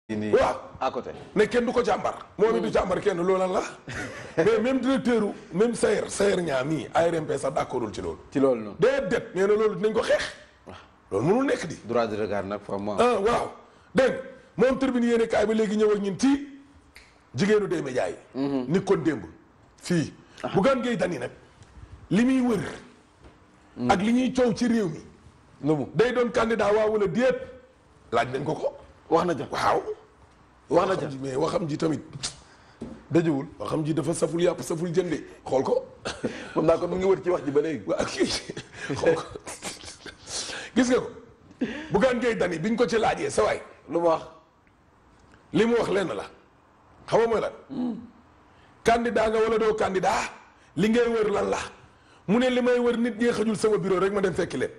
nii waaw à côté. ne kenn du ko càmbar moom it du càmbar kenn loolu lan la mais même directeur u même Sayer Sayer ñaa mii ARMP sax d'accordul ci loolu ci loolu noonu. déedéet nee na loolu dinañ ko xeex loolu mënul nekk di droit de regard nag fa mu am. ah waaw dégg nga moom tribune yéene kaay ba léegi ñëw ak ñun ci jigéenu Démé Ndiaye ni kon démb fii Bougane Gueye Dany nag li muy wër ak li ñuy coow ci réew mi lu mu day doon candidat waaw wala déet laaj nañ ko ko wax na ja waaw wax na ja waxam ji mais waxam ji tamit dëjuwul. waxam ji dafa saful yàpp saful jënde xool ko moom naa kon mu ngi wër ci wax ji ba léegi. waa kii xool ko gis nga ko Bougane Gueye Dany biñ ko ci laajee sa waay lu mu wax. li mu wax lenn la xam nga mooy lan candidat nga wala doo candidat li ngay wër lan la mu ne li may wër nit ñee xajul sama bureau rek ma dem fekki leen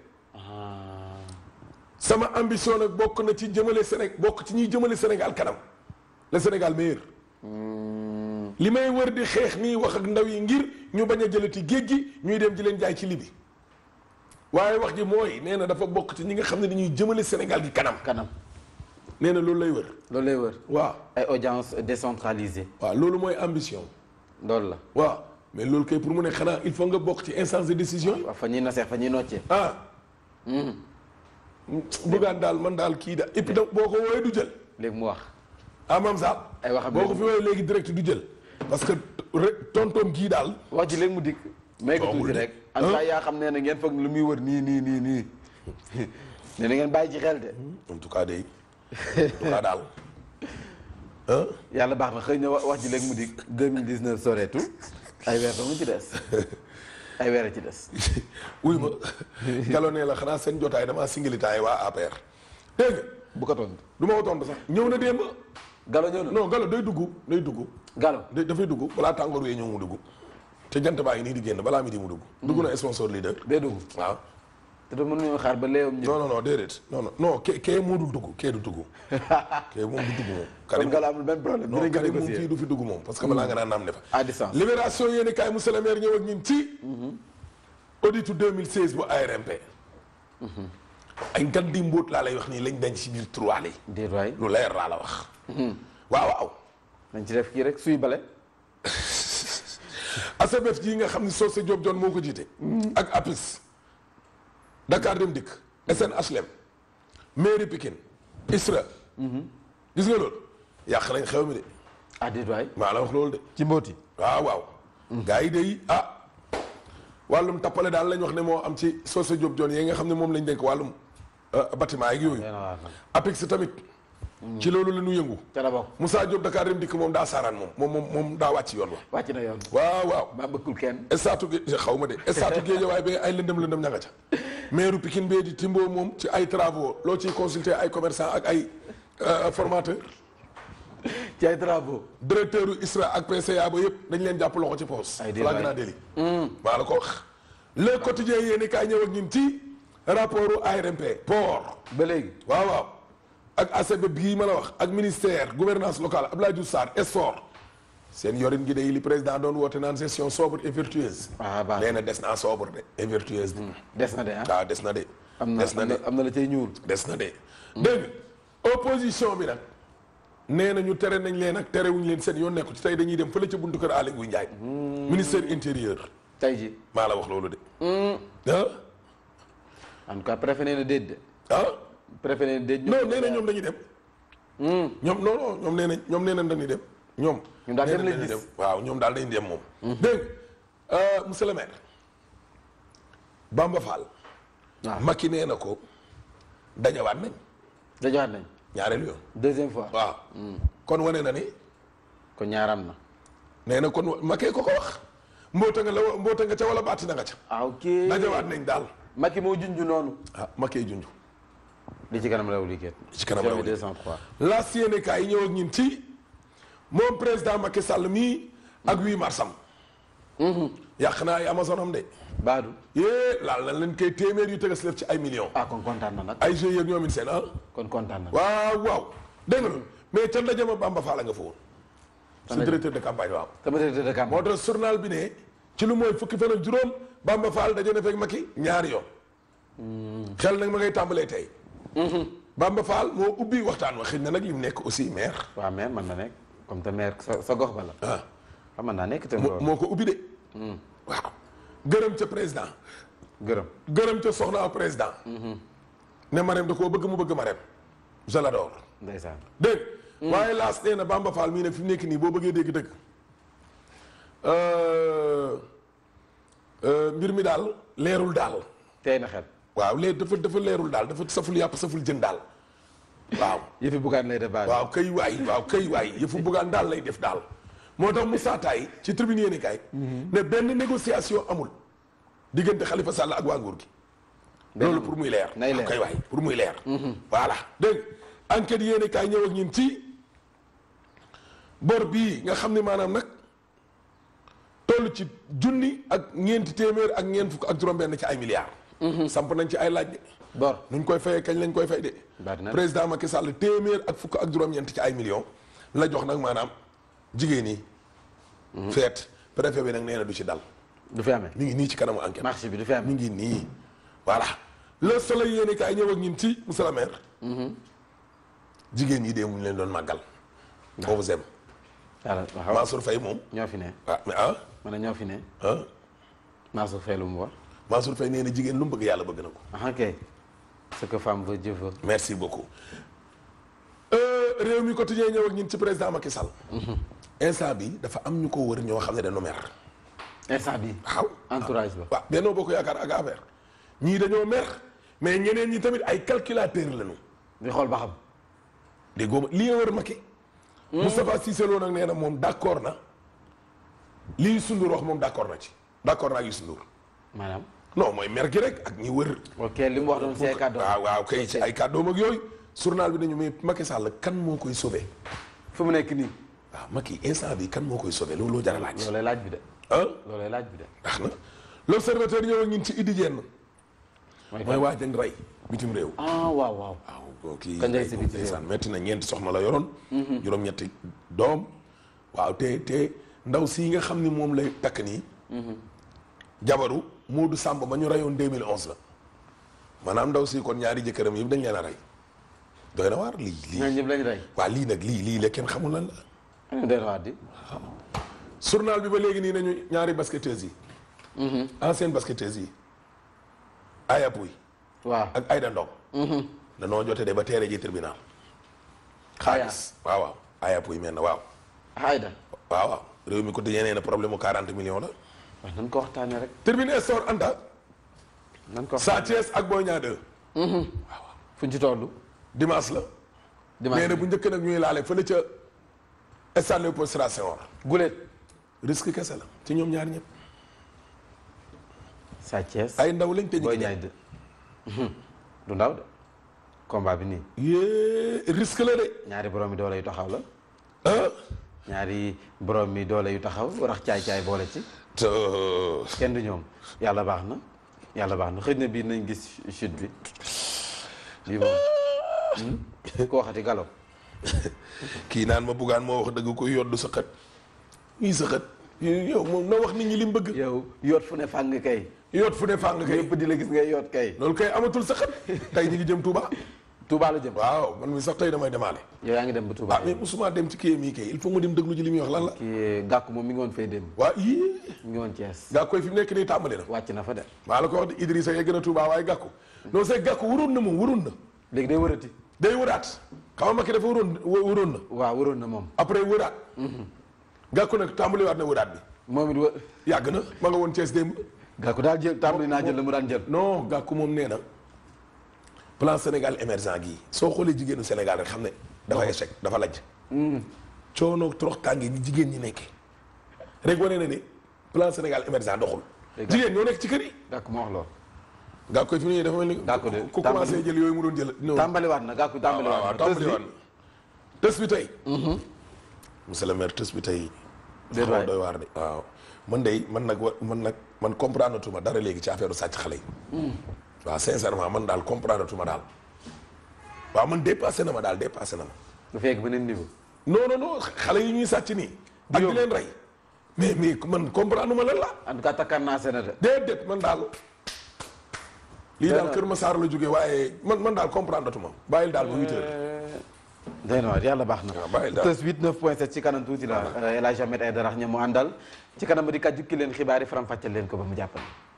sama ambition nag bokk na ci jëmale Sénégal bokk ci ñuy jëmale Sénégal kanam le Sénégal meilleur li may wër di xeex nii wax ak ndaw yi ngir ñu bañ a jëlati géej gi ñuy dem di leen jaay ci libi waaye wax ji mooy nee na dafa bokk ci ñi nga xam ne dañuy jëmale Sénégal gi kanam kanam nee na loolu lay wër loolu lay wër. waaw ay audience décentralisée. waaw loolu mooy ambition loolu la. waaw mais loolu kay pour mu ne xanaa il faut nga bokk ci instance de décision yi waaw fa ñuy naseex fa ñuy noccee. ah bëggaan daal man daal kii da et puis donc boo ko woowee du jël léegi mu wax. ah maam Saal ay waxam boo ko fi woowee léegi direct du jël parce que rek tontoom kii daal wax ji léegi mu dikk. may ko Toogul tuuti de. rek. en tout cas yaa xam ne ne ngeen foog lu muy wër nii nii nii nii. ne na ngeen bàyyi ci xel de. en tout cas day en tout cas daal ah yàlla baax na xëy na wa- wax ji léegi mu dikk. 2019 soreetul. ay weer dong ci des. ay weer a ci des. wuy ma galo nee la xanaa seen jotaay damaa singilitaay waa APR dégg nga bu ko tontu. du ma ko tontu sax ñëw na démb Galo ñëw na. non galo day dugg day dugg Galo. da- dafay dugg balaa tàngoor wee ñëw mu dugg te jant baa ngi nii di génn balaa mi di mu dugg dugg na sponsor leader day dugg. waaw te da mënuñoo xaar ba léewam ñëw. non non non déedéet non non non kee kee moo dul dugg kee du dugg kee moom du dugg moom kon Karim Galo amul benn problème. non dinañ ko Karim moom négocier. fii du fi dugg moom parce que balaa nga naan naam ne fa à distance. libération yéeni kaay monsieur le maire ñëw ak ñun ci auditu 2016 bu ARMP ay ngan di mbóot laa lay wax nii lañ denc ci biir trois yi déet waay. lu leer laa la wax waaw waaw nañ ci def kii rek suy bale. ASBEF jii nga xam ni Socé Diop John moo ko jiite ak APIS Dakar Dem Dikk SNHLM mairie Pikine ISRA gis nga loolu yàq nañ xew mi de ah déet waay. maa la wax loolu de ci mbooti. waaw waaw gars yi day ah wàllum tappale daal lañ wax ne moo am ci Socé Diop John yi nga xam ne moom lañ dénk wàllum euh, bâtiment yeeg yooyu nee na waar nag. APIX tamit ci loolu la ñu yëngu ca la bokk. Moussa Diop Dakar Dem Dikk moom daa saaraan moom moom moom moom daa wàcc yoon wa wàcc na yoon. waaw waaw ba bëggul kenn. estaatu gi xaw ma de estaatu géej waaye ba ay lëndëm lëndëm ña nga ca maire Pikine bee di Timbo moom ci ay travaux loo ciy consulter ay commerçant ak ay euh, formateur ci ay travaux. directeur u ISRA ak PCA ba yëpp dañ leen jàpp loxo ci poos Ay déet waay. flagrant délit maa la ko wax le quotidien yéeni kaay ñëw ak ñun ci rapport u ARMP port ba léegi. waaw waaw ak ACB bii ma la wax ak ministère gouvernance locale Abdoulaye Diouf Sarr Esfor seen yorin gi day li président doon woote naan gestion sobre et vertueuse ah baax nee na des naa sobre de et vertueuse de des na de ah. waaw des na de am na des na am de na am na la cay ñuul. des na de dégg nga opposition bi nag nee na ñu tere nañ leen ak terewuñ leen seen yoon nekku ci tey dañuy dem fële ca buntu kër Aly Ngouille Ndiaye ministère intérieur tey ji maa la wax loolu de ah en tout cas préfet nee na déet de. ah préfet nee na déet. non nee na ñoom dañuy dem ñoom non non ñoom nee nañ ñoom nee nañ dañuy dem ñoom Ñoom daal nee dem nañ lañ dañuy gis. dem waaw ñoom daal dañuy dem moom dégg nga euh, monsieur le maire Bamba Fall waaw Macky nee na ko dajawaat nañ dajowaat nañ. ñaareelu yoon deuxième fois. waaw kon wane na ni kon ñaaram na. nee na kon Macky ko ko wax mboota nga la mboota nga ca wala baati na nga ca ah ok. dajawaat nañ daal Macky moo junj noonu. ah Macky junj li ci kanam raw liggéey. ci kanam raw liggéey. 203. la CNK yi ñëw ak ñun ci moom président Macky Sall mii ak 8 marsam yàq naa ay Amazon am de Baadu. yée laal na leen koy téeméer yu tëgas lef ci ay millions ah kon kontaan na nag. ay jeux yeeg ñoom it seen ah kon kontaan na. waaw waaw dégg nga loolu mais ca ndaje ma Bamba Fall nga fa woon su ndaje. directeur de campagne waaw sama directeur de campagne. moo tax journal bi ne ci lu mooy fukki fan ak juróom Bamba Fall daje na fekk Macky ñaari yoon xel nag ma ngay tàmbalee tey Bamba Fall moo ubbi waxtaan wa xëy na nag li mu nekk aussi maire waaw mais mën na nekk comme te maire sa sa gox ba la. ah xam mën naa nekk te moo loolu. moo ko ubbi de waaw gërëm ca président gërëm. gërëm ca soxna président ne Marème da koo bëgg mu bëgg Marème je l'adore ndeysaan. dégg waaye laas nee na Bamba Fall mii ne fi mu nekk nii boo bëggee dégg dëgg euh, euh, mbir mi daal leerul daal tey na xel. waaw leer dafa dafa leerul daal dafa saful yàpp saful jën daal waaw yëfi bugaan lay def baal. waaw kay waay waaw kay waay yëfu buggaan daal lay def daal moo tax Moussa Taye ci tribune yéeni kaay ne benn négociation amul diggante Khalifa Sall ak waa nguur gi loolu pour muy leer nay leer. waaw kay waay pour muy leer voilà dégg nga enquête yéeni kaay ñëw ak ñun ci bor bii nga xam ne maanaam nag toll ci junni ak ñeenti téeméer ak ñeent fukk ak juróom-benn ci ay milliards samp nañ ci ay laaj de bor. nuñ koy fayee kañ lañ koy fay de Bari na. président Macky Sall téeméer ak fukk ak juróom-ñeent ci ay millions la jox nag maanaam jigéen ñi feet préfet bi nag nee na du ci dal du fi amee. mi ngi nii ci kanamu enquête marché bi du fi mi amee. ngi nii voilà le soleil yéene kaay ñëw ak ñun ci monsieur le maire jigéen ñi de mu ñu leen doon màggal foofu sem yàlla waaw Mansour Faye moom ñoo fi ne. ah mais ah ma ne ñoo fi ne. ah Mansour Faye lu mu wax. Mansour Faye nee na jigéen lu mu bëgg yàlla bëgg na ko ah ok. ce que femme veut Dieu veut. merci beaucoup Euh, réew mi quotidien ñëw ak ñun ci président Macky Sall instant bi dafa am ñu ko wër ñoo xam ne dañoo mer instant bi waaw entourage ba. waaw Benno Bokk Yaakaar ak affaire ñii dañoo mer mais ñeneen ñi tamit ay calculateur lañu di xool ba xam. déggoo ma lii wër Macky Moustapha Cissé Lo nag nee na moom d'accord na lii Youssou Ndour wax moom d'accord na ci d'accord na ak Youssou Ndour maanaam. non mooy mer gi rek ak ñi wër ok li mu wax doon see kàddu. waaw waaw kay ci ay kàddoom ak yooyu journal bi nañu mais Macky Sall kan moo koy sauver fu mu nekk nii. waaw Macky instant bi kan moo koy sauver looloo jar a laaj loolay laaj bi de. ah loolay laaj bi de. ndax na l'observateur ñëw ak ñun ci Idi Diène mooy mooy waa jëng rey bitim réew ah waaw waaw. waaw kii Kañ lay si bitim réew. ndeysaan metti na ñeenti soxna la yoroon juróom-ñetti doom waaw te te ndaw sii nga xam ni moom lay takk nii jabaru Moodu Sàmb ba ñu reyoon 2011 la maanaam ndaw si kon ñaari jëkkëram yëpp dañ leen a rey doy na waar lii lii ñooñu ñëpp lañ rey. waa lii nag lii lii la kenn xamul lan la ah doy na waar di. journal bi ba léegi nii nañu ñaari basketteuses yi ancienne basketteuses yi Aya Pouy waaw. ak Aïda Ndong danoo jote de ba teere ji tribunal xaalis waaw waaw Aya Pouy mel na waaw Aïda. waaw waaw réew mi ko di yeneen problème mu 40 millions la waaw nan ko waxtaanee rek. tribune sor anta nan ko Sa waxtaanee. Thiès ak Boy Niang 2 fu ñu ci toll. dimanche la dimanche nee na bu njëkk nag ñuy laale fële ca stade Léopold Sédar Senghor gulet. risque kese la ci ñoom ñaar ñëpp Sa Thiès. ay ndaw lañ te ñu Boy ngi Niang de. du ndaw de. combat bi nii. yée risque la de ñaari borom mi doole yu taxaw la. ah ñaari borom mi doole yu taxaw rax caay caay boole ci. te kenn du ñoom yàlla baax na yàlla baax na xëy na bii nañ gis chute bi bii moom hmm? ku waxati galo kii naan ma buggaan moo wax dëgg koy yoddu sa xët ñii sa xët yow moom na wax nit ñi li mu bëgg yow yoot fu ne fàng kay yoot fu ne fàng kay ñëpp di la gis ngay yoot kay loolu kay amatul sa xët tey ñu ngi jëm Touba Touba la jëm waaw man mi sax tey damay demaale yow yaa ngi dem ba Touba ah mais musuma dem ci kii mii kay il faut ma dem déglu ji li muy wax lan la kii gàkku moom mi ngi woon fay dem waa yii mi ngi woon Thiès gaa koy fi mu nekk nii tàmbali na wàcc na fa de maa la ko wax de Idrissa yegg na Touba waaye gàkku non c'est gàkku waroon na moom waroon na léegi day wërati day wëraat xam nga Macky dafa waroon waroon na waaw wëroon na moom après wëraat gàkku nag tàmbaliwaat na wëraat bi moom it wë yàgg na ma nga woon Thiès démb gàkku daal jël tàmbali naa jël la mu daan jël non gàkku moom nee na plan Sénégal émergent gii soo xoolee jigéenu Sénégal rek xam ne dafa échec dafa lajj coono torox tànge gi jigéen ñi nekkee rek wane na ni plan Sénégal émergent doxul Dëgg jigéen ñoo nekk ci kër yi gàkku moo wax loolu gàkku koy fi mu ne dafa mel ni Gàkku de ku commencé jël yooyu mu doon jël non tàmbaliwaat na gàkku waaw waaw tàmbaliwaat na tàmbaliwaat na tës bi tey monsieur le maire tës bi tey Déet xaw a waay. doy waar de waaw man de man nag wa man nag man comprendre tuma dara léegi ci affaire sàcc xale yi waaw sincèrement man daal comprendre tuma daal waaw man dépassé na ma daal dépassé na ma bu fekk beneen niveau non non non xale yi ñuy sàcc nii ak di yóbbu. leen rey mais mais man comprendre ma lan la en tout cas takkaan naa seen de déedéet man daal lii daal Dana- Kër Massar la jógee waaye man man daal comprendre tuma bàyyil daal ba huit heures day na waar yàlla baax na waaw bàyyil daal tës 8 9 point 7 ci kanam tuuti la El Hadj Ahmed Aïdara ña mu àndal ci kanam di kàjju ki leen xibaar yi faram fàcceel leen ko ba mu jàppale